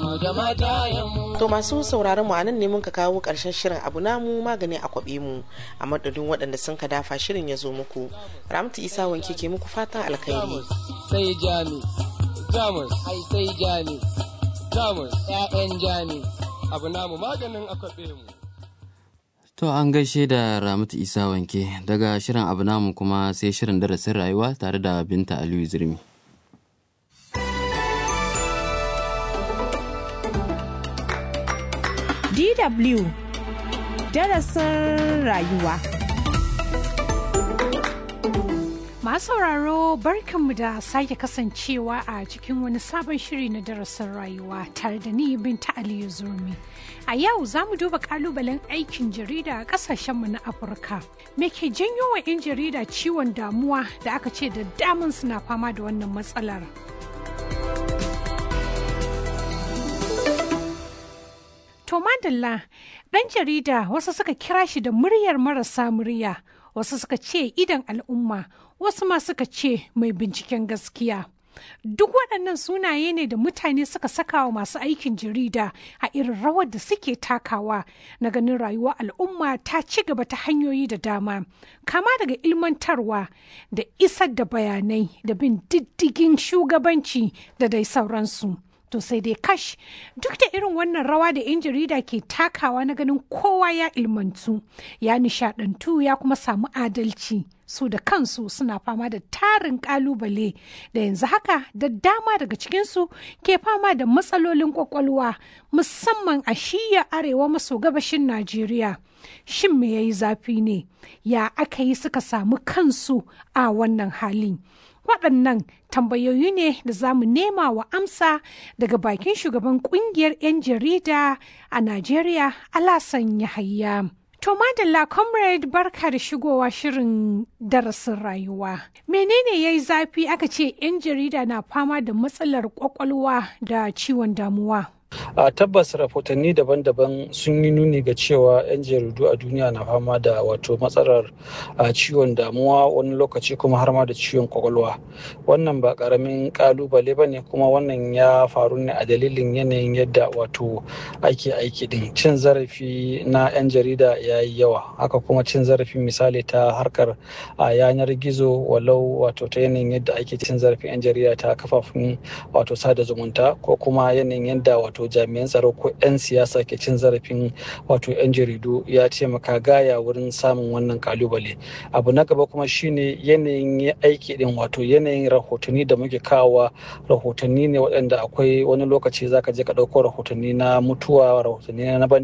da matayenmu. To masu sauraron mu anan ne mun ka kawo ƙarshen shirin abu namu magani a kwaɓe mu a madadin waɗanda sun ka dafa shirin ya zo muku. Ramtu Isa wanke ke muku fatan alkhairi. Sai jami, jamus, ai sai jami, jamus, ‘ya'yan jami, abu namu maganin a kwaɓe mu. To an gaishe da Ramatu Isa wanke daga shirin abu namu kuma sai shirin darasin rayuwa tare da Binta Aliyu Zirmi. DW darasin rayuwa. Masu sauraro barkanmu da sake kasancewa a cikin wani sabon shiri na darasin rayuwa tare da ni Binta Aliyu Zurmi. A yau za mu duba kalubalen aikin jarida a kasashenmu na Afirka. Me ke janyo wa 'yan jarida ciwon damuwa da aka ce da daman suna fama da wannan matsalar? To madalla ɗan jarida wasu suka kira shi da muryar marasa murya, wasu suka ce idan al'umma, wasu ma suka ce mai binciken gaskiya. Duk waɗannan sunaye ne da mutane suka saka wa masu aikin jarida a irin rawar da suke takawa na ganin rayuwar al'umma ta ci gaba ta hanyoyi da dama, kama daga ilmantarwa da isar da bayanai da bin diddigin shugabanci da dai sauransu. To sai dai kash duk da irin wannan rawa da 'yan jarida ke takawa na ganin kowa ya ilmantu, ya nishadantu ya kuma samu adalci. Su da kansu suna fama da tarin kalubale da yanzu haka da dama daga cikinsu ke fama da matsalolin kwakwalwa musamman a shiya arewa maso gabashin Najeriya. Shin me ya yi zafi ne? Ya aka yi suka samu kansu a wannan halin? waɗannan tambayoyi ne da za mu nema wa amsa daga bakin shugaban ƙungiyar 'yan jarida a Najeriya Alasan Yahaya. To Madalla Comrade barka da shigowa shirin darasin rayuwa. Menene ya yi zafi aka ce 'yan jarida na fama da matsalar kwakwalwa da ciwon damuwa? a tabbas rahotanni daban-daban sun yi nuni ga cewa 'yan jaridu a duniya na fama da wato matsalar ciwon damuwa wani lokaci kuma har ma da ciwon kwakwalwa wannan ba karamin kalubale ba ne kuma wannan ya faru ne a dalilin yanayin yadda wato ake aiki din cin zarafi na 'yan jarida ya yi yawa haka kuma cin zarafi misali ta harkar a yanar gizo walau wato ta yanayin yadda ake cin zarafin 'yan jarida ta kafafun wato sada zumunta ko kuma yanayin yadda wato jami'an tsaro ko 'yan siyasa ke cin zarafin wato 'yan jaridu ya taimaka gaya wurin samun wannan kalubale abu na gaba kuma shine yanayin aiki din wato yanayin rahotanni da muke kawowa rahotanni ne waɗanda akwai wani lokaci zaka je ka ɗauko rahotanni na mutuwa rahotanni na ban